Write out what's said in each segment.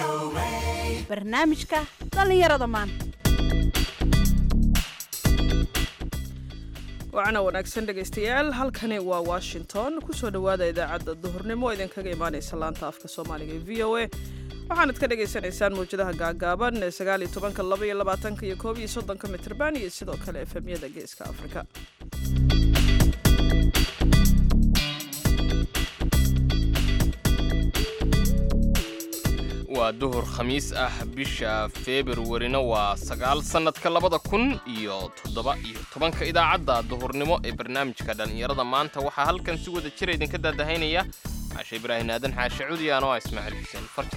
barnaamijka dhallinyarada maanta wacana wanaagsan dhegaystayaal halkani waa washington kusoo dhowaada idaacadda duhurnimo oo idinkaga imaanaysa laanta afka soomaaliga ee v o a waxaanad ka dhagaysanaysaan mawjadaha gaagaaban ee sagaaliyo tobanka laba iyo labaatanka iyo koob iyo soddonka mitrban iyo sidoo kale efemyada geeska afrika waa duhur khamiis ah bisha februarina waa sagaal sannadka labada kun iyo toddoba iyo tobanka idaacadda duhurnimo ee barnaamijka dhallinyarada maanta waxaa halkan si wada jira idinka daadahaynaya cashe ibraahin aadan xaashe cudiyaan oo ah ismaaciil xuseen farja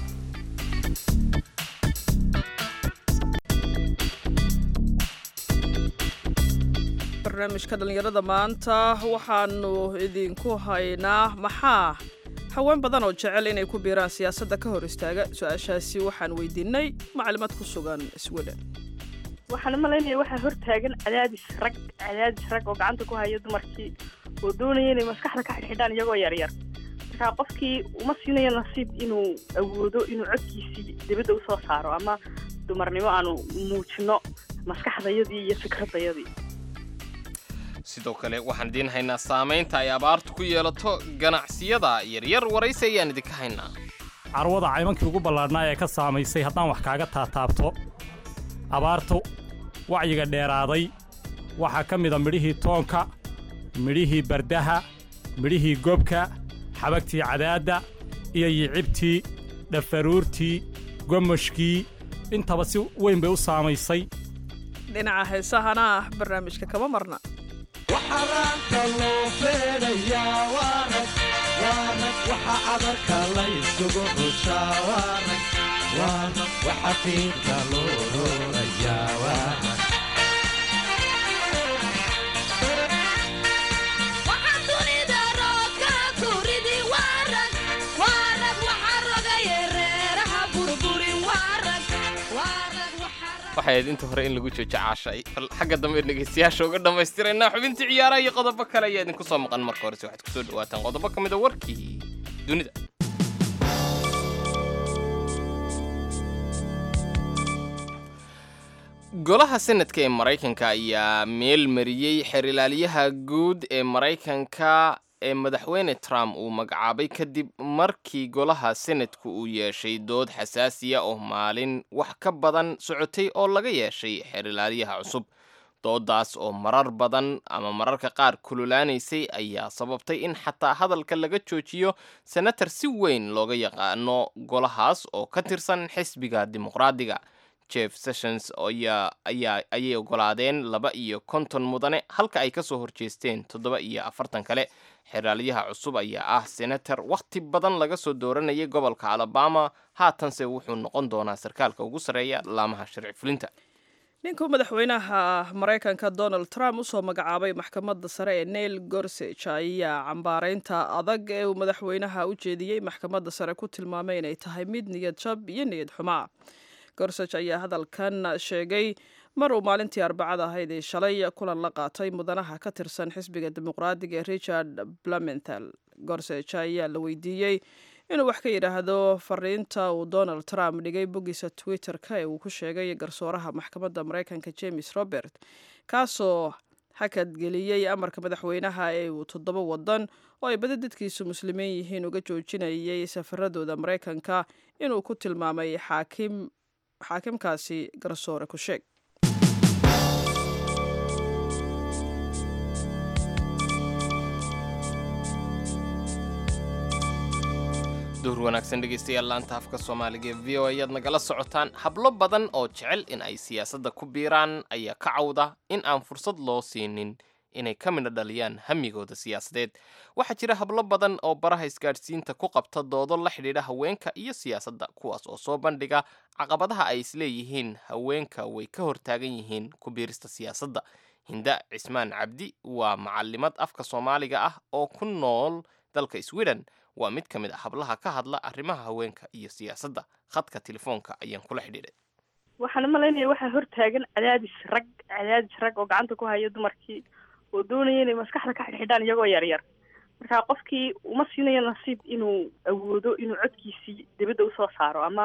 barnaamijka dhallinyarada maanta waxaanu idinku haynaa maxaa haween badan oo jecel inay ku biiraan siyaasadda ka hor istaaga su-aashaasi waxaan weydiinay maclimad ku sugan sweden waxaan u malaynaya waxaa hortaagan cadaadis rag cadaadis rag oo gacanta ku haya dumarkii oo doonaya inay maskaxda ka xidhxidhaan iyagoo yaryar markaa qofkii uma siinayo nasiib inuu awoodo inuu codkiisii dibadda usoo saaro ama dumarnimo aanu muujino maskaxdayadii iyo fikradayadii sidoo kale waxaan idiin haynaa saamaynta ay abaartu ku yeelato ganacsiyada yaryar waraysi ayaan idinka haynaa carwada caymankii ugu ballaadhnaa ee ka saamaysay haddaan wax kaaga taataabto abaartu wacyiga dheeraaday waxaa ka mida midhihii toonka midhihii bardaha midhihii gobka xabagtii cadaadda iyo yicibtii dhafaruurtii gomoshkii intaba si weyn bay u saamaysay dhinaca heesahana ah barnaamijka kama marna waxaraanka loo feedhayaa waarag waarag waxa cadarka la isugu rushaa waarag waarag waxa fiidka loo roorayaa waarag waxay ahayd inta hore in lagu joojo caashay bal xagga dambe dhegaystayaasha uga dhammaystiraynaa xubintii ciyaaraha iyo qodobo kale ayaa idinku soo maqan marka horese waxaad kusoo dhawaataan qodobo ka mida warkii dunida golaha senadka ee maraykanka ayaa meel mariyey xeerilaaliyaha guud ee maraykanka ee madaxweyne trump uu magacaabay kadib markii golaha senadku uu yeeshay dood xasaasiya oo maalin wax ka badan socotay oo laga yeeshay xeerilaaliyaha cusub doodaas oo marar badan ama mararka qaar kululaanaysay ayaa sababtay in xataa hadalka laga joojiyo senator si weyn looga yaqaano golahaas oo ka tirsan xisbiga dimuqraadiga jeff sessions ayay ogolaadeen laba iyo konton mudane halka ay kasoo horjeesteen toddoba iyo afartan kale xeraalyaha cusub ayaa ah senator wakhti badan laga soo dooranayay gobolka alabama haatanse wuxuu noqon doonaa sarkaalka ugu sarreeya laamaha sharci fulinta ninkuu madaxweynaha maraykanka donald trump usoo magacaabay maxkamadda sare ee neil gorsage ayaa cambaaraynta adag ee uu madaxweynaha u jeediyey maxkamadda sare ku tilmaamay inay tahay mid niyad jab iyo niyad xumaa gorsage ayaa hadalkan sheegay mar uu maalintii arbacada ahayd ee shalay kulan la qaatay mudanaha ka tirsan xisbiga dimuqraadiga ee richard blumenthal gorsage ayaa la weydiiyey inuu wax ka yidhaahdo fariinta uu donald trump dhigay boggiisa twitter-ka ee uu ku sheegay garsooraha maxkamadda maraykanka james robert kaasoo hakadgeliyey amarka madaxweynaha ee uu toddoba wadan oo ay badi dadkiisu muslimiin yihiin uga joojinayay safaradooda maraykanka inuu ku tilmaamay xaakim xaakimkaasi garsoore ku sheeg duhur wanaagsan dhegaystayaal laanta afka soomaaliga ee v o ayaad nagala socotaan hablo badan oo jecel in ay siyaasadda ku biiraan ayaa ka cawda in aan fursad loo siinin inay ka midha dhaliyaan hamigooda siyaasadeed waxaa jira hablo badan oo baraha isgaadhsiinta ku qabta doodo la xidhiidha haweenka iyo siyaasadda kuwaas oo soo bandhiga caqabadaha ay isleeyihiin haweenka way ka hortaagan yihiin ku biirista siyaasadda hinda cismaan cabdi waa macalimad afka soomaaliga ah oo ku nool dalka sweden waa mid ka mid a hablaha ka hadla arrimaha haweenka iyo siyaasadda khadka telefoonka ayaan kula xidhiidhay waxaan u malaynaya waxaa hortaagan cadaadis rag cadaadis rag oo gacanta ku haya dumarkii oo doonaya inay maskaxda ka xidhxidhaan iyagoo yaryar markaa qofkii uma siinayo nasiib inuu awoodo inuu codkiisii dibadda usoo saaro ama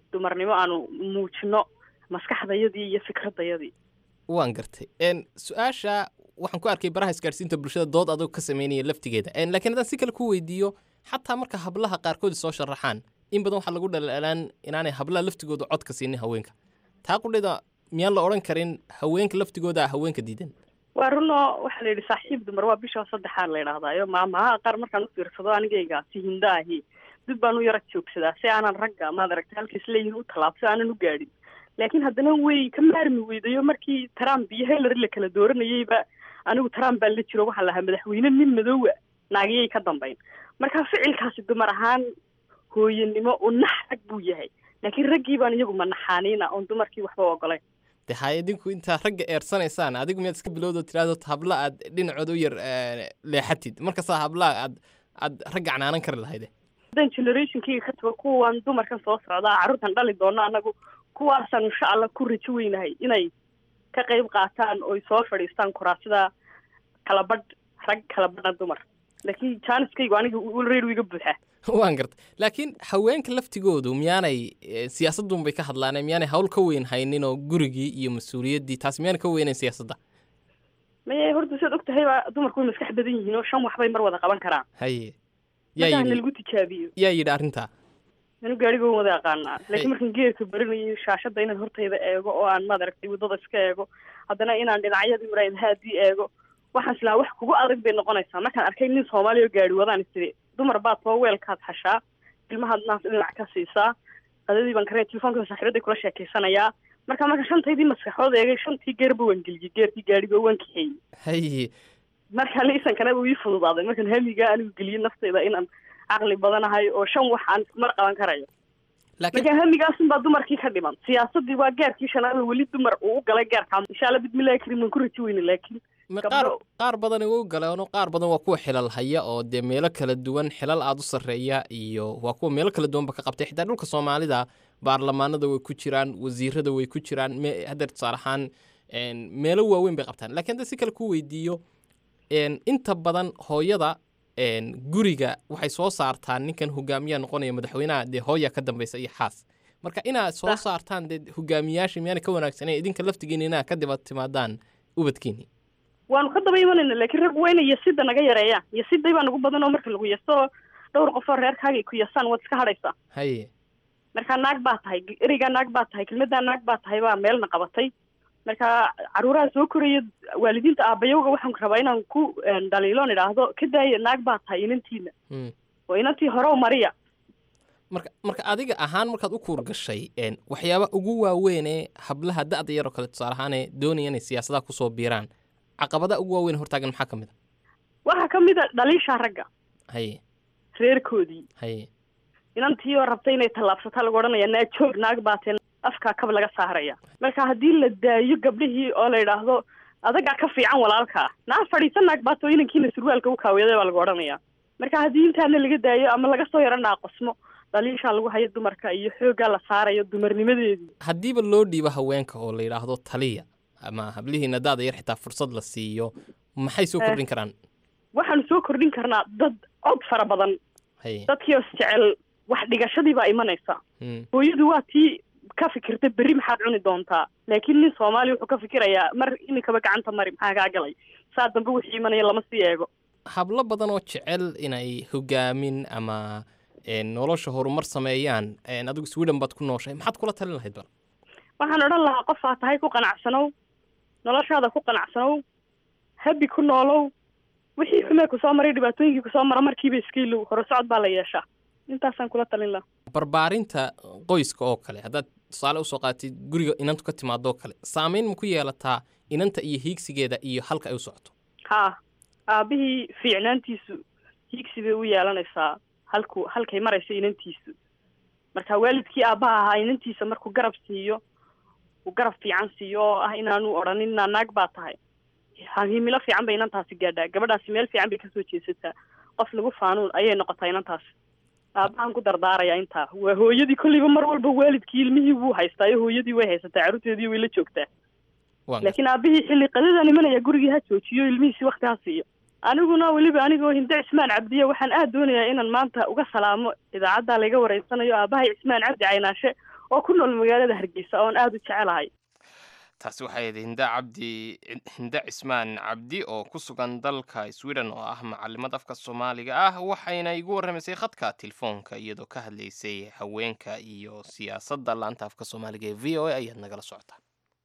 dumarnimo aanu muujino maskaxdayadii iyo fikradayadii waan gartay n su-aasha waxaan ku arkay baraha isgaadhsiinta bulshada dood adoo ka sameynaya laftigeeda n laakiin haddaan si kale ku weydiiyo xataa marka hablaha qaarkood soo sharaxaan in badan waxaa lagu dhalalaan inaanay hablaha laftigooda codka siinin haweenka taa qudhida miyaan la odhan karin haweenka laftigooda haweenka diidan waa runoo waxaa la yidhi saaxiib dumar waa bisha saddexaad la yidhahdaayo maamaha qaar markaan u fiirsado anigayga si hinda ahi dib baan u yara joogsadaa si aanan ragga maad aragta halkiis leeyihin u tallaabso aanan u gaadhin laakiin haddana way ka maarmi weydayo markii trump iyo hillary la kala dooranayeyba anigu trump baan la jiro waxaa lahaa madaxweyne nin madoowa naagiyay ka dambayn marka ficilkaasi dumar ahaan hooyanimo u nax rag buu yahay laakiin raggii baan iyagu manaxaaniina oon dumarkii waxba ogolayn de hay idinku intaa ragga eersanaysaan adigu miyaad iska bilowdo tiraahdo habla aad dhinacooda u yar eh, leexatid markasaa hablaha aad aad ragga canaanan kari lahayde haddaan generationkayga ka tago kuwan dumarkan soo socdaa carruurtan dhali doono anagu kuwaasaan insha allah ku rajo weynahay inay ka qayb qaataan oy soo fadhiistaan kuraasida kala badh rag kala badha dumar laakiin jaaniskaygu aniga ulreer iga buuxaa waan gartay laakiin haweenka laftigoodu miyaanay eh, siyaasadun bay ka hadlaaneen miyaanay hawl ka weyn haynin oo gurigii iyo mas-uuliyaddii taas miyaanay ka weynayn siyaasadda maye horta siad og tahay baa dumarku way maskax badan yihiin oo shan waxbay mar wada qaban karaan haye yaa markaa yidhi nalagu tijaabiyo yaa yidhi arrintaa anu gaarigoon wada aqaanaa laakiin markaan geerka baranayo shaashadda inaan hortayda eego oo aan maad aragtay waddada iska eego haddana inaan dhinacyadii muraayadhaadii eego waxaan islahaa wax kugu adag bay noqonaysaa markaan arkay nin soomaaliya oo gaari wadaan istiri dumar baad soo weelkaad xashaa ilmahaad naas dhinac ka siisaa qadadii baan karanaya telefoonka saaxiibaday kula sheekeysanayaa marka marka shantaydii maskaxood eegay shantii geerba waan geliyey geerkii gaariga waan kaxeeyey haye marka liisankana uu ii fududaaday markaan hamigaa anigu geliyey naftayda inaan caqli badanahay oo shan wax aan ismar qaban karayo laakiin marka hamigaasun baa dumarkii ka dhiman siyaasadii waa gaarkii shanaad oo weli dumar uu u galay gaarkaa insha alla bismillahi karim waan ku raji weyne laakiin ma gabdho- qaar qaar badan u galeen oo qaar badan waa kuwa xilal haya oo dee meelo kala duwan xilal aad u sarreeya iyo waa kuwa meelo kala duwanba ka qabtay xitaa dhulka soomaalida baarlamaanada way ku jiraan wasiirada way ku jiraan me- hadda tusaale ahaan een, meelo waaweyn bay qabtaan laakiin hadda si kale ku weydiiyo een, inta badan hooyada een, guriga waxay soo saartaa ninkan hogaamiyaa noqonaya madaxweynaha dee hooya ka dambeysa iyo xaas marka inaad soo Sax. saartaan dee hogaamiyaasha miyaana ka wanaagsanay idinka laftigiina inaad ka daba timaadaan ubadkiini waanu ka daba imanayna laakiin rag waa inay yasida naga yareeyaan yasiday baa nagu badan oo marka lagu yaso dhowr qof oo reerkaaga ku yasaan waad iska hadhaysaa haye marka naag baa tahay ereygaa naag baa tahay kelmaddaa naag baa tahay baa meelna qabatay marka caruuraha soo koraya waalidiinta aabayowga waxaan rabaa inaan ku een, dhaliiloon idhaahdo ka daaya naag baa tahay inantiina Mm. oo inantii hore u mariya marka marka adiga ahaan markaad u kuur gashay een, waxyaaba ugu waaweyn ee hablaha da'da yaroo kale tusaale ahaanee doonaya inay siyaasadaha kusoo biiraan caqabadaha ugu waaweyn hortaagan maxaa ka mid a waxaa ka mid a dhaliisha ragga haye reerkoodii haye inantii oo rabtay inay tallaabsataa lagu odhanaya naa joog naag baateen afkaa kab laga saaraya marka haddii la daayo gabdhihii oo la yidhaahdo adagaa ka fiican walaalkaa naa fadhiisa naag baato inankiina surwaalka u kaawiyaday baa lagu odhanaya marka haddii intaana laga daayo ama laga soo yaro naaqosmo dhaliishaa lagu hayo dumarka iyo xooggaa la saarayo dumarnimadeedii haddiiba loo dhiibo haweenka oo la yidhaahdo taliya ama hablihiina da'da yar xitaa fursad la siiyo maxay soo Eh. kordhin karaan waxaanu soo kordhin karnaa dad cod fara badan haye dadkii oo isjecel wax dhigashadii baa imanaysa Mm. hooyadu waa tii ka fikirta berri maxaad cuni doontaa laakiin nin soomaaliya wuxuu ka fikirayaa mar iminkaba gacanta mari maxaa kaa galay saa dambe wixii imanaya lama sii eego hablo badan oo jecel inay hogaamin ama een, nolosha horumar sameeyaan een, adigu sweden baad ku nooshay maxaad kula talin lahayd bal waxaan odhan lahaa qof aa tahay ku qanacsanow noloshaada ku qanacsanow habi ku noolow wixii xumee kusoo maray dhibaatooyinkii kusoo mara markiiba iska ilow hore socod baa la yeeshaa intaasaan kula talin lahaa barbaarinta qoyska oo kale haddaad tusaale usoo qaatid guriga inantu ka timaadoo kale saamayn ma ku yeelataa inanta iyo hiigsigeeda iyo halka ay u socoto haa aabihii fiicnaantiisu hiigsi bay u yeelanaysaa halku halkay maraysa inantiisu marka waalidkii aabbaha ahaa inantiisa markuu garab siiyo uu garab fiican siiyo oo ah inaanu odhanin naa naag baa tahay ha- himilo fiican bay inantaasi gaadhaa gabadhaasi meel fiican bay kasoo jeesataa qof lagu faanuun ayay noqotaa inantaasi aabbahan ku dardaaraya intaa waa hooyadii kolleyba mar walba waalidkii ilmihii wuu haystaayo hooyadii way haysataa carruurteedii way la joogtaa Waan laakiin aabihii xilli qadadan imanaya gurigii ha joojiyo ilmihiisi wakti ha siiyo aniguna weliba anigoo hinde cismaan cabdiya waxaan aad doonayaa inaan maanta uga salaamo idaacadda laga wareysanayo aabahay cismaan cabdi caynaashe oo ku nool magaalada hargeysa oon aada u jecelahay taasi waxay ahayd hinda cabdi hinda cismaan cabdi oo ku sugan dalka sweden oo ah macalimad afka soomaaliga ah waxayna igu warramaysay khadka telefoonka iyadoo ka hadlaysay haweenka iyo siyaasadda laanta afka soomaaliga ee v o a ayaad nagala socotaa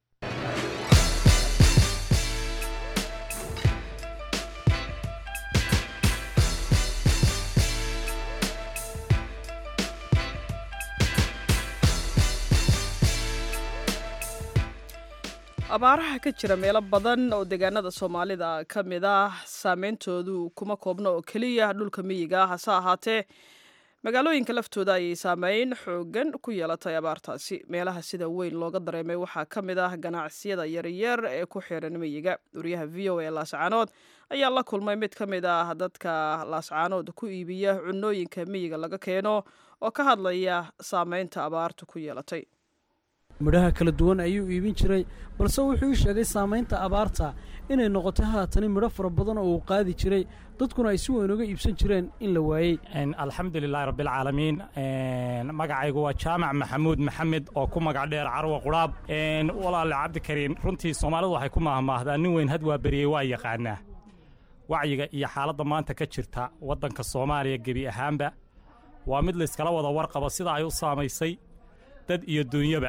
abaaraha ka jira meelo badan oo deegaanada soomaalida ka mid ah saameyntoodu kuma koobno oo keliya dhulka miyiga ah hase ahaatee magaalooyinka laftooda ayay saameyn xoogan ku yeelatay abaartaasi meelaha sida weyn looga dareemay waxaa ka mid ah ganacsiyada yaryar ee ku xiran miyiga wariyaha v o a laascaanood ayaa la kulmay mid ka mid ah dadka laascaanood ku iibiya cunooyinka miyiga laga keeno oo ka hadlaya saameynta abaartu ku yeelatay midhaha kala duwan ayuu iibin jiray balse wuxuu ii sheegay saamaynta abaarta inay noqotay haatani midho fara badan oo uu qaadi jiray dadkuna ay si weyn uga iibsan jireen in la waayey alxamdu lilaahi rabbialcaalamiin magacaygu waa jaamac maxamuud maxamed oo ku magac dheer carwa qudhaab walaale cabdikariin runtii soomaalidu waxay ku maahmaahdaa nin weyn had waa beriyey waa yaqaanaa wacyiga iyo xaaladda maanta ka jirta waddanka soomaaliya gebi ahaanba waa mid layskala wada warqabo sida ay u saamaysay dad iyo duunyaba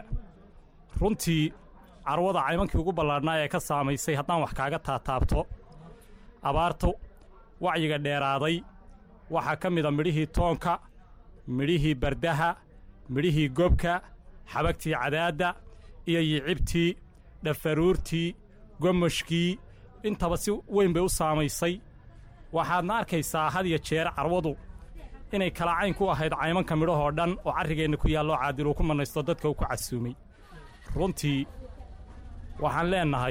runtii carwada caymankii ugu ballaadhnaa ee ka saamaysay haddaan wax kaaga taataabto abaartu wacyiga dheeraaday waxaa ka mida midhihii toonka midhihii bardaha midhihii gobka xabagtii cadaadda iyo yicibtii dhafaruurtii gomoshkii intaba si weyn bay u saamaysay waxaadna arkaysaa had iyo jeer carwadu inay kala cayn ku ahayd caymanka midhahoo dhan oo carrigeenna ku yaalloo caadil uu ku mannaysto dadka uu ku casuumay runtii waxaan leennahay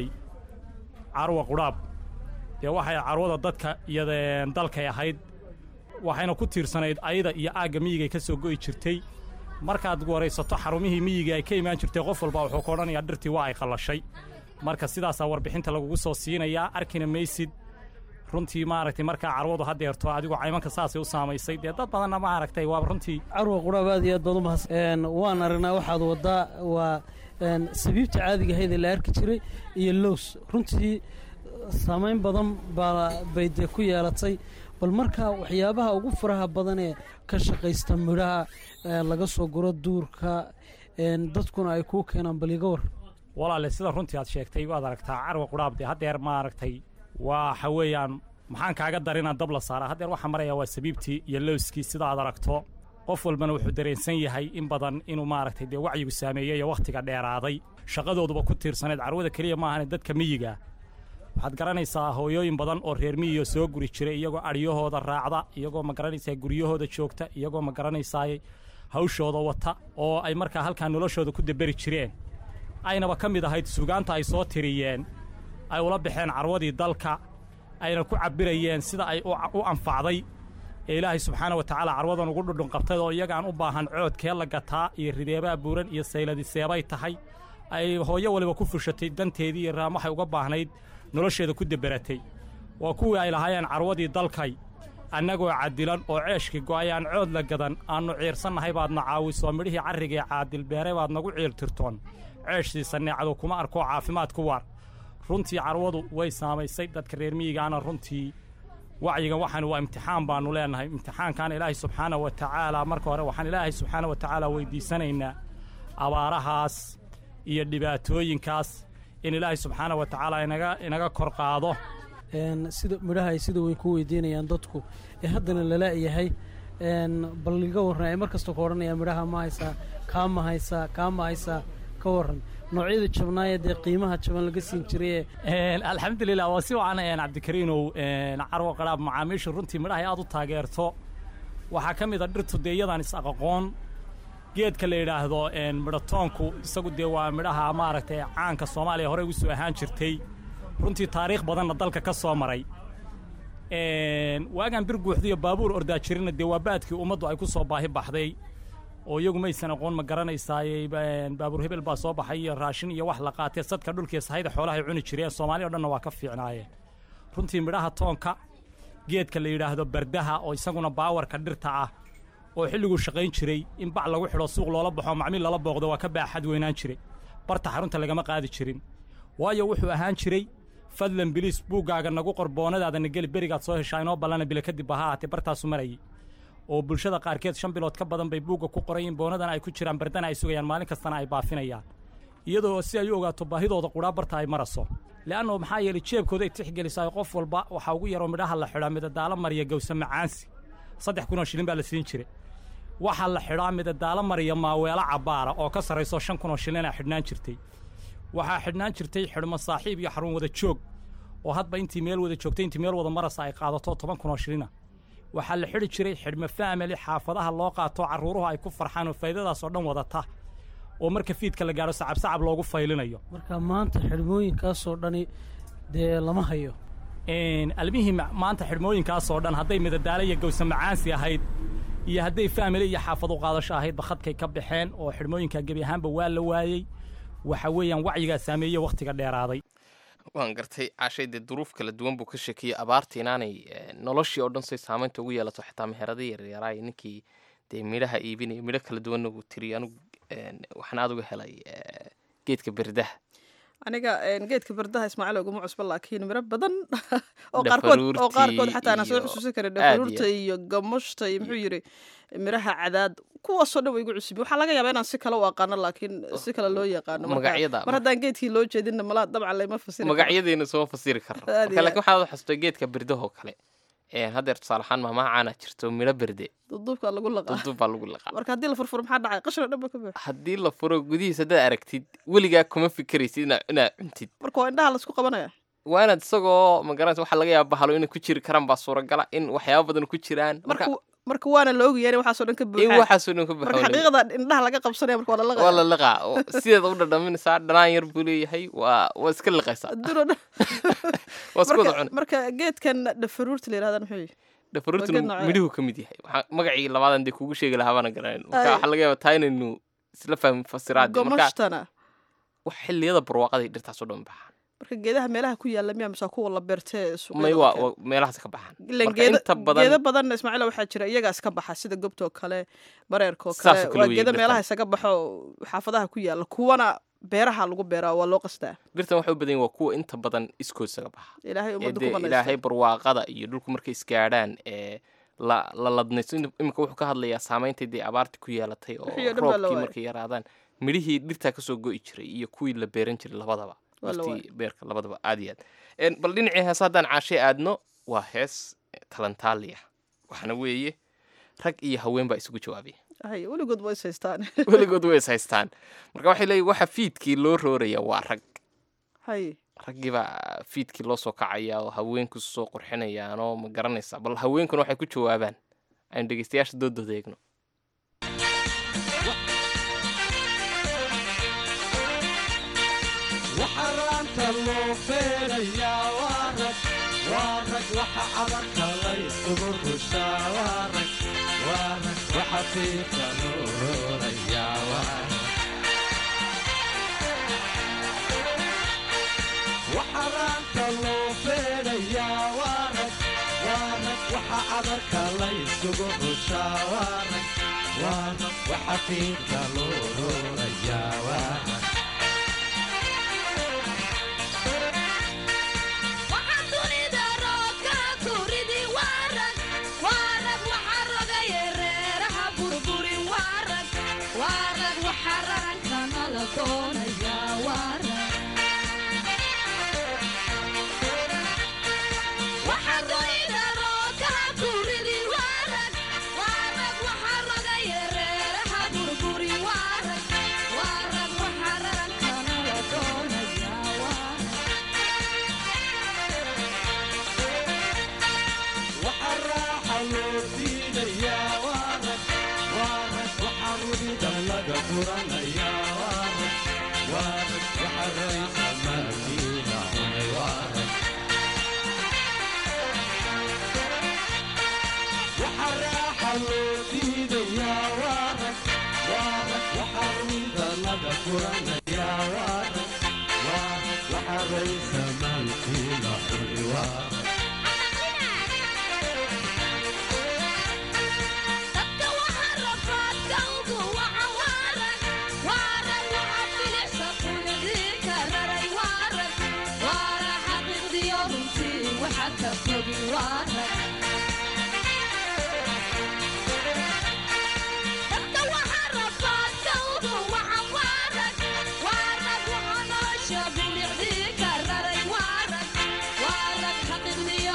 carwa qudhaab dee waxay carwada dadka iyo dalkay ahayd waxayna ku tiirsanayd ayada iyo aagga miyigay ka soo go'i jirtay markaad waraysato xarumihii miyiga ay ka imaan jirtay qof walba wuxuu ka odhanayaa dhirtii waa ay qallashay marka sidaasaa warbixinta lagugu soo siinayaa arkina maysid runtii maaragtay markaa carwadu haddeerto adigoo caymanka saasay u saamaysay dee dad badanna maaragtay waa runtii carwa qudhaab aad iyo aad baad u mahadsan waan aragnaa waxaad waddaa waa sabiibta caadiga ahayd ee la arki jiray iyo lows runtii saamayn badan baa bay dee ku yeelatay bal markaa waxyaabaha ugu faraha badan ee ka shaqaysta midhaha laga soo guro duurka dadkuna ay kuu keenaan bal iga war walaale sida runtii aad sheegtay waad aragtaa carwa qudhaab dee haddeer maaragtay waxa weeyaan maxaan kaaga darina dab la saara haddeer waxaa maraya waa sabiibtii iyo lowskii sida aad aragto qof walbana wuxuu dareensan yahay in badan inuu maaragtay dee wacyigu saameeyey iyo wakhtiga dheeraaday shaqadooduba ku tiirsanayd carwada keliya ma ahane dadka miyiga waxaad garanaysaa hooyooyin badan oo reer miyiga soo guri jiray iyagoo adhyahooda raacda iyagoo ma garanaysaa guryahooda joogta iyagoo ma garanaysaay hawshooda wata oo ay markaa halkaa noloshooda ku daberi jireen aynaba ka mid ahayd sugaanta ay soo tiriyeen ay ula baxeen carwadii dalka ayna ku cabbirayeen sida ay u anfacday ee ilaahay subxaana wa tacaala carwadan ugu dhudhunqabtay oo iyagaan u baahan coodkee la gataa iyo rideebaa buuran iyo sayladiseebay tahay ay hooyo waliba ku fushatay danteedii iyo raam waxay uga baahnayd nolosheeda ku deberatay waa kuwii ay lahaayeen carwadii dalkay annagoo cadilan oo ceeshkii go'ayaan cood la gadan aannu ciirsannahay baadna caawiso midhihii carrigee caadil beeray baad nagu ciiltirtoon ceeshsiisa neecadu kuma arkoo caafimaad ku waar runtii carwadu way saamaysay dadka reer miyigaana runtii wacyigan waxaan waa imtixaan baannu leennahay imtixaankan ilaahay subxaana wa tacaala marka hore waxaan ilaahay subxaana wa tacaala weydiisanaynaa abaarahaas iyo dhibaatooyinkaas in ilaahay subxaana wa tacaala inaga inaga kor qaado sida midhaha ay sida weyn ku weydiinayaan dadku ee haddana lala-yahay bal iga warran ay mar kasta ku odhanayaan midhaha ma haysaa kaa ma haysaa kaa ma haysaa ka warran noocyada jabnaaya dee qiimaha jaban laga siin jiray alxamdulilah waa si wacan cabdikariinow carwo qadhaab macaamiishu runtii midhahay aad u taageerto waxaa ka mid a dhirtu dee iyadaan is-aqoon geedka la yidhaahdo midhatoonku isagu dee waa midhaha maaragtay caanka soomaaliya horey ugu soo ahaan jirtay runtii taariikh badanna dalka ka soo maray waagaan bir guuxdiyo baabuur ordaa jirina dee waa baadkii ummaddu ay ku soo baahi baxday oo iyagu maysan aqoon ma garanaysaayey baabuur hebel baa soo baxay iyo raashin iyo wax la qaatee sadka dhulkiiyo sahayda xoolahay cuni jireen soomaaliya o dhanna waa ka fiicnaayeen runtii midhaha toonka geedka la yidhaahdo bardaha oo isaguna baawarka dhirta ah oo xilliguu shaqayn jiray in bac lagu xidho suuq loola baxo macmiil lala booqdo waa ka baaxad weynaan jiray barta xarunta lagama qaadi jirin waayo wuxuu ahaan jiray fadlan biliis buuggaaga nagu qor boonadaadana geli berigaad soo heshaa inoo ballana bila kadib ha ahaatee bartaasu marayay oo bulshada qaarkeed shan bilood ka badan bay buugga ku qorayiin boonadana ay ku jiraan bardana ay sugayaan maalin kastana ay baafinayaan iyadoo si ay u ogaato baahidooda qudhaa barta ay maraso le'anno maxaa yeelay jeebkooda ay tixgelisaa qof walba waxaa ugu yaroo midhaha la xidhaa midadaalo mariya gawsa macaansi saddex kunoo shilin baa la siin jiray waxaa la xidhaa midadaalo mariya maaweelo cabbaara oo ka sarrayso shan kunoo shilina xidhnaan jirtay waxaa xidhnaan jirtay xidhmo saaxiib iyo xarun wada joog oo hadba intii meel wada joogtay intii meel wada marasa ay qaadato toban kunoo shilina waxaa la xidhi jiray xidhmo faamili xaafadaha loo qaato carruuruhu ay ku farxaan oo faa'iidadaas oo dhan wadata oo marka fiidka la gaadho sacabsacab loogu faylinayo marka maanta xidhmooyinkaasoo dhani dee lama hayo almihii maanta xidhmooyinkaasoo dhan hadday midadaalo iyo gawsa macaansi ahayd iyo hadday faamili iyo xaafad u qaadasho ahaydba khadkay ka baxeen oo xidhmooyinka gebi ahaanba waa la waayey waxa weeyaan wacyigaa saameeye wakhtiga dheeraaday waan gartay caashay dee duruuf kala duwan buu ka sheekeeyey abaarta inaanay noloshii oo dhan say saamaynta ugu yeelato xitaa meherada yaryaraay ninkii dee midhaha iibinaya midho kala duwanna uu tiriyo anigu waxaan aad uga helay geedka berdaha aniga geedka bardaha ismaaciil oguma cusba laakiin miro badan oo qaarkood oo qaarkood xataa aanan soo xusuusin karin dhafaruurta iyo gamushta iyo muxuu yidhi miraha cadaad kuwaasoo dhan wa igu cusubi waxaa laga yaabaa inaan si kale u aqaano laakiin si kale loo yaqaano magacyada mar haddaan geedkii loo jeedinna malaa dabcan layma fasiri magacyadeena soo fasiri karno marka laakiin waxaad u xasutay geedka berdahoo kale haddeer tusaale ahaan maamaha caana jirto midho berde duduubkaa lagu laqaa duduub baa lagu laqaa marka haddii la furfuro maxaa dhacay qashina dhan ba ka buuxa haddii la furo gudihiisa haddaad aragtid weligaa kuma fikiraysid inaa inaad cuntid marka waa indhaha laisku qabanaya waa inaad isagoo magaranaysa waxaa laga yaaba bahalo inay ku jiri karaan baa suuragala in waxyaaba badan ku jiraan marka marka waana la ogyahay in waxaasoo dhan ka in buuxaan waxaasoo dhan ka marka baxo xaqiiqada indhaha laga qabsanaya marka waa la waa laqaya la liqaa oo sideeda u dhadhaminaysaa dhanaan yar buu leeyahay waa waa iska liqaysaa adduun oo dhan waa isku wada marka cunay marka geedkan dhafaruurta la yidhahdan muxuu yihi dhafaruurtuna Waa geed noocee? midhuhu ka mid yahay waxaa magacii labaadan dee kugu sheegi lahaa baana garanayn marka Ay. waxaa laga yaabaa taa inaynu isla fahmin fasiraadii marka gomashtana wax xilliyada barwaaqaday dhirtaasoo dhan baxaan marka geedaha meelaha ku yaalla miyaa mise kuwa la beertee may waa waa meelahaas ka baxaan ilan marka geeda inta badan geeda badanna ismaaciila waxaa jira iyagaa iska baxa sida gobtoo kale bareerkoo Saas kale oo kale waa weeye geeda dhirtan. meelaha isaga baxo xaafadaha ku yaalla kuwana beeraha lagu beeraa waa loo qastaa dhirtan waxay u badan yihin waa kuwa inta badan iskoosaga baxa ilaahay ee ummadda dee ku ilaahay banaysta barwaaqada iyo dhulku markay isgaadhaan ee la la ladnayso In- imika wuxuu ka hadlayaa saamayntii dee abaartii ku yeelatay oo Wixii oo dhan baa la roobkii waayay. markay yaraadaan midhihii dhirtaa kasoo go'i jiray iyo kuwii la beeran jiray labadaba Waa la waqtii beerka labadaba aad iyo aad En, bal dhinacii hees haddaan caashay aadno waa hees talantaaliya waxaana weeye rag iyo haween baa isugu jawaabaya hay weligood waa is haystaan weligood way is haystaan marka waxay leeyihin waxa fiidkii loo rooraya waa rag hay raggii baa fiidkii loo soo kacaya oo haweenku soo qurxinayaanoo ma garanaysa bal haweenkuna waxay ku jawaabaan aynu dhegeystayaasha doodooda eegno waxa raanta loo feerayaa waa rag waa rag waxa cadarka la isugu rushaa waa rag waa rag waxa fiidka loo roorayaa waa rag waxa raanta loo feerayaa waa rag waa rag waxa cadarka la isugu rushaa waa rag waa rag waxa fiidka loo roorayaa waa rag Waxa dunida roobka ku ridi waa rag, waa rag waxa rogaya reeraha burburi waa rag, waa rag waxa raranka nala doonaya waa rag. Waxa dunida roobka ku ridi waa rag, waa rag waxa rogaya reeraha burburi waa rag, waa rag waxa raranka nala doonaya waa rag. waxa raaxa loo diidayaa waa rag waa rag waxa rubida laga furanayaa waa rag waa rag waxa raysa malkiina cunay waa rag waxa raaxa loo diidayaa waa rag waa rag waxa rubida laga furanayaa waa rag waa rag waxa raysa malkiina cunay waa rag dadka waxa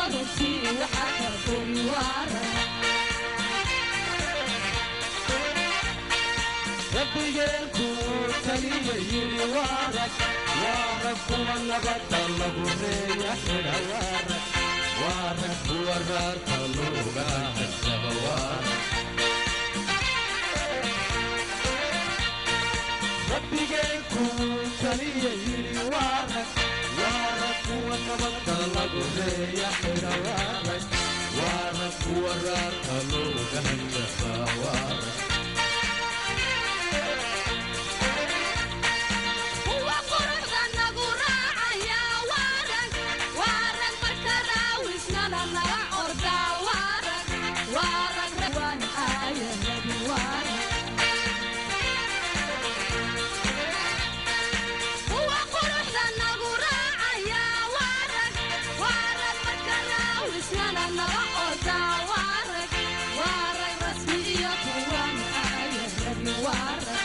runtii waxa ka gori waara rabbigeenku taliya yidhi waarag waarag kuwa nabadda lagu reeya xidha waarag waarag kuwa raarka looga hadsaba waarag rabbigeenku taliya yidhi waarag waarag kuwa nabadda lagu reeya xidha waarag waarag kuwa raarka looga hadsaba waarag kuwa quruxda nagu raacaya waarag waarag marka raawisnana nala ordaa waarag waarag rawaan aaya rabi waarag kuwa quruxda nagu raacaya waarag waarag marka raawisnana nala ordaa waarag waarag rasmi iyo kuwaan aaya rabi waarag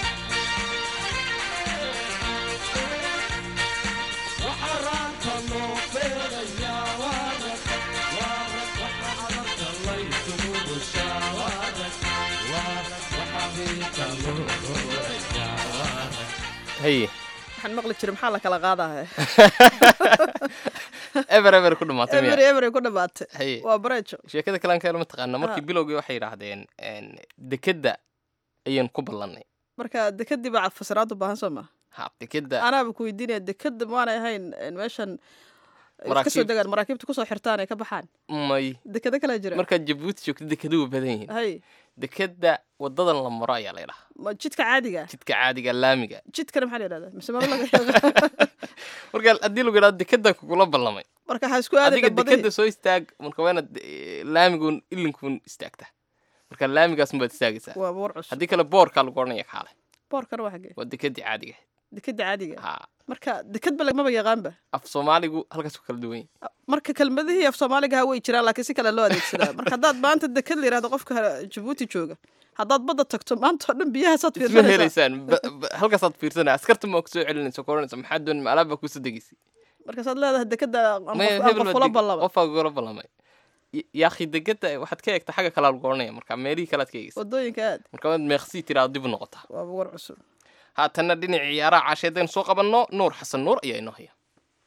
waxaraanta loo beerayaa waarag waarag waxa adarka laysugu rushaa waarag waarag waxa hiilka loo roorayaa waarag haye waxaan maqli jiray maxaa la kala qaadaha eber eber ku dhamaatay emery miya emery ku dhamaatay haye waa bareejo sheekada kalaan ka helo mataqaana markii Ah. bilowgii waxay yidhaahdeen een, dekedda ayaan ku ballannay marka dekadii baa fasiraad u baahan soo ma ha dekedda anaaba ku weydiinaya dekada maanay ahayn een, meeshan ay kasoo Maraakiib. degaan maraakiibta kusoo xirtaan ay ka baxaan may dekada kala jira markaad jabuuti joogto dekedu waa badan yihiin hay dekedda wadadan la maro ayaa la yidhahaa ma jidka caadiga ah? jidka caadiga laamiga jidkana maxaa la yidhahdaa mise maro laga marka haddii lagu yidhahdo dekedda kugula ballamay marka waxaa isku aaday adiga dambadihii dekedda soo istaag marka waa inaad eh, laamiguun ilinkuun istaagta marka laamigaasun baad istaagaysaa waa boor cusub haddii kale boorkaa lagu odhanaya kaale boorkana waa xagee waa dekeddii caadiga dekada caadiga ah. ha marka dekadba lagmaba yaqaanba af soomaaligu halkaas ku kala duwan yahay marka kelmadihii af soomaaliga ha way jiraan laakiin si kale loo adeegsadaa marka haddaad maanta dekad la yidhahdo qofka jabuuti jooga haddaad badda tagto maanta oo dhan biyahaasaad isma fiirsanaysaa helaysaan ba- ba- halkaasaad fiirsanaya askarta ma kusoo celinaysa koranaysa maxaa doon ma alaab baa kusoo degaysay markaasaad leedahay dekada aan Maya, qof- aan hebel qof baa kula deg- ballama qofaa kugula ballamay Y- yaakhi degada waxaad ka eegta xagga kalaa lagu oranaya marka meelihii kalead ka eegaysa wadooyinka aad marka waad meeqsii tiraado dib u noqotaa waaba war cusub haatanna dhinaca ciyaaraha caasheedaynu soo qabanno nuur xasan nuur ayaa inoo haya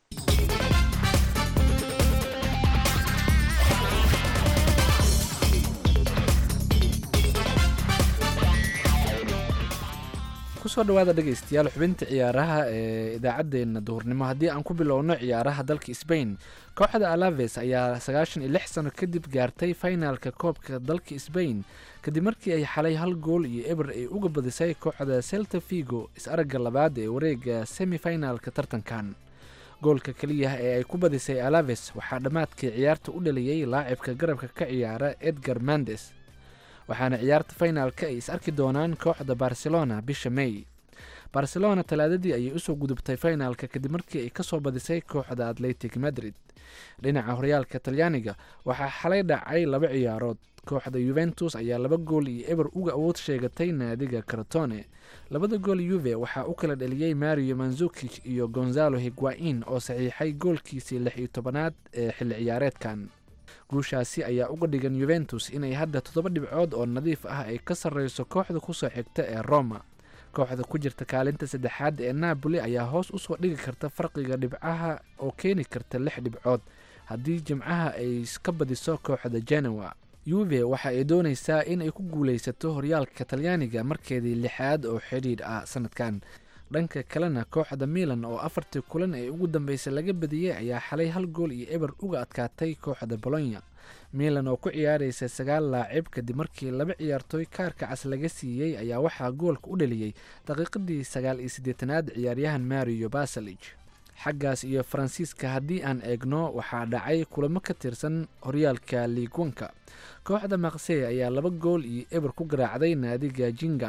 kusoo dhawaada dhegaystayaal xubinta ciyaaraha ee idaacaddeenna duhurnimo haddii aan ku bilowno ciyaaraha dalka sbain kooxda alaves ayaa sagaashan iyo lix sano kadib gaartay finalka koobka dalka sbain kadib markii ay xalay hal gool iyo eber ay uga badisay kooxda celta figo is-aragga labaad ee wareega semifinalka tartankan goolka keliya ee ay ku badisay alaves waxaa dhammaadkii ciyaarta u dhaliyey laacibka garabka ka ciyaara edgar mandes waxaana ciyaarta finalka ay is arki doonaan kooxda barcelona bisha may barcelona talaadadii ayay usoo gudubtay finalka kadib markii ay kasoo badisay kooxda atletic madrid dhinaca horyaalka talyaaniga waxaa xalay dhacay laba ciyaarood kooxda yuventus ayaa laba gool iyo eber uga awood sheegatay naadiga karatone labada gool yuve waxaa u kala dhaliyey mario manzukic iyo gonzalo higuain oo saxiixay goolkiisii lix iyo tobanaad ee xilli ciyaareedkan guushaasi ayaa uga dhigan yuventus inay hadda toddoba dhibcood oo nadiif ah ay ka sarreyso kooxda kusoo xigta ee roma kooxda ku jirta kaalinta saddexaad ee napoli ayaa hoos usoo dhigi karta farqiga dhibcaha oo keeni karta lix dhibcood haddii jimcaha ay ka badiso kooxda genoa yuve waxa ay dooneysaa inay ku guuleysato horyaalka talyaaniga markeedii lixaad oo xidhiidh ah sanadkan dhanka kalena kooxda milan oo afartii kulan ee ugu dambeysay laga badiyey ayaa xalay hal gool iyo eber uga adkaatay kooxda bolonya milan oo ku ciyaareysa sagaal laacib kadib markii laba ciyaartooy kaarka cas laga siiyey ayaa waxaa goolka u dhaliyey daqiiqadii sagaal iyo siddeetanaad ciyaaryahan mario basalig xaggaas iyo faransiiska haddii aan eegno waxaa dhacay kulamo ka tirsan horyaalka liigwanka kooxda maksey ayaa laba gool iyo eber ku garaacday naadiga jingam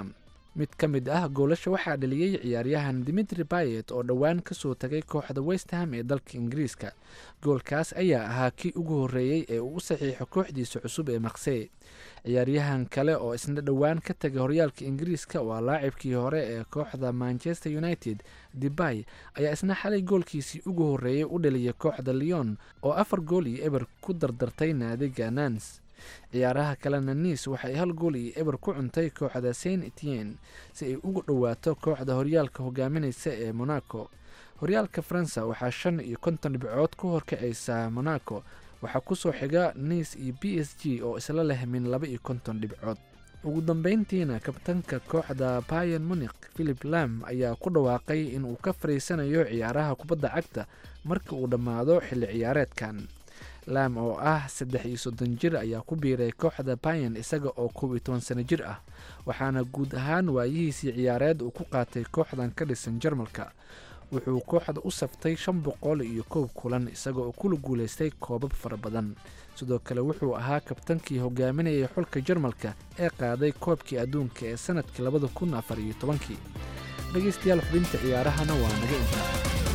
mid ka mid ah goolasha waxaa dhaliyey ciyaaryahan dimitri bayet oo dhowaan kasoo tagay kooxda westham ee dalka ingiriiska goolkaas ayaa ahaa kii ugu horreeyey ee uu u saxiixo kooxdiisa cusub ee maksey ciyaaryahan kale oo isna dhowaan ka tagay horyaalka ingiriiska waa laacibkii hore ee kooxda manchester united debay ayaa isna xalay goolkiisii ugu horreeyey u dhaliyay kooxda leon oo afar gool iyo eber ku dardartay naadiga nans ciyaaraha kalena niis waxay hal gool iyo eber ku cuntay kooxda saint etien si ay ugu dhowaato kooxda horyaalka hogaaminaysa ee monaco horyaalka faransa waxaa shan iyo konton dhibcood ku horkacaysa monaco waxaa kusoo xiga niis iyo b s g oo isla leh min laba iyo konton dhibcood ugu dambeyntiina kabtanka kooxda bayan munik philip lam ayaa ku dhawaaqay inuu ka fariisanayo ciyaaraha kubadda cagta marka uu dhammaado xilli ciyaareedkan lam oo ah saddex iyo soddon jir ayaa ku biiray kooxda bayan isaga oo koob iyo toban sano jir ah waxaana guud ahaan waayihiisii ciyaareed uu ku qaatay kooxdan ka dhisan jarmalka wuxuu kooxda u saftay shan boqol iyo koob kulan isaga oo kula guulaystay koobab fara badan sidoo kale wuxuu ahaa kabtankii hogaaminayay xulka jarmalka ee qaaday koobkii adduunka ee sanadkii labada kun afar iyo tobankii dhegaystayaal xubinta ciyaarahana waa naga intaa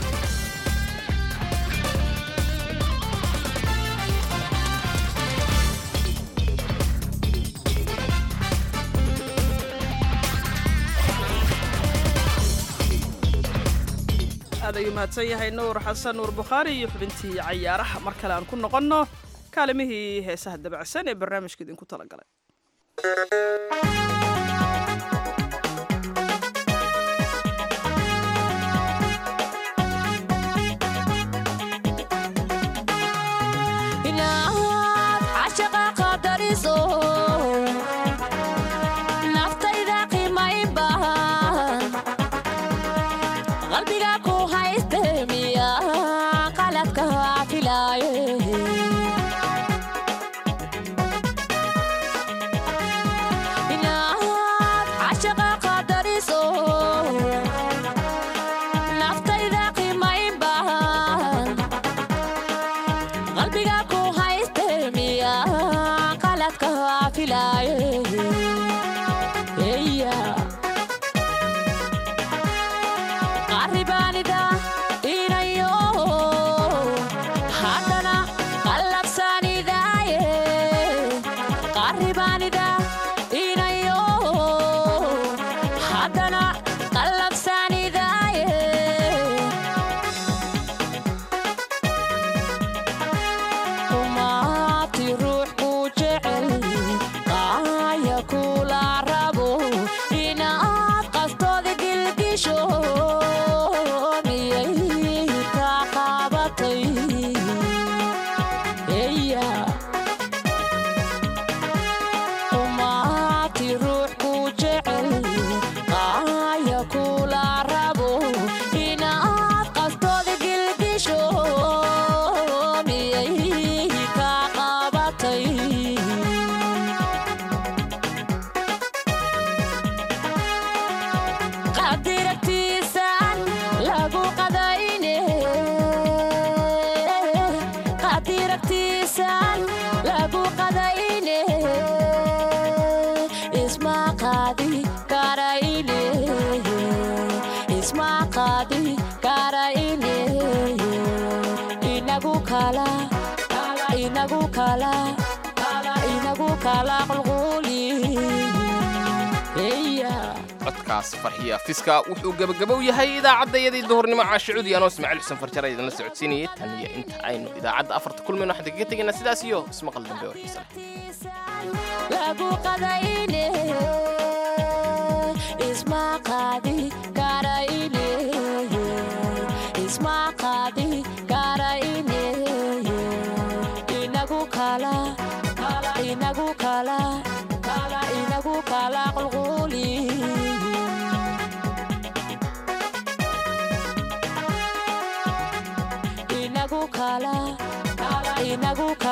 aad ayuu mahadsan yahay nuur xasan nuur bukhaari iyo xubintii cayaaraha mar kale aan ku noqonno kaalimihii heesaha dabacsan ee barnaamijka idinku talagalay inaad cashaqa qadariso naftayda qiimayn bahan qalbiga ku hayste miya qaladka filaaye inaad cashaqa qadariso naftayda qiimayn bahan qalbiga ku hayste miya qaladka filaaye Eya. qaribaanida inayo haddana qallabsanidaaye qaribaanida inayo haddana qallabsanidaaye kumaati ruux ku jecel qaaya kula rabo inaad qaftooda gilgisho miyay ka qabatay eya kumaati ruux ku jecel qaaya kula rabo inaad qaftooda gilgisho miyay ka qabatay qadiragtiisaan lagu qadayne qadiragtiisaan lagu qadayne isma qaadi karayne isma qaadi karayne inagu kala inagu kala inagu kala qulquli yeah. codkaas farxiya fiska wuxuu gebagabow yahay idaacaddayadii duhurnimo caashicudi anoo ismaaciil xuseen farjara idinla socodsiinayay tan iyo inta aynu idaacadda afarta kulmayno waxaan kaga tegaynaa sidaas iyo ismaqal dambe oo xiisa leh lagu qadayne isma qaadi karayne isma qaadi karayne inagu kala inagu kala inagu kala qulquli inagu kala inagu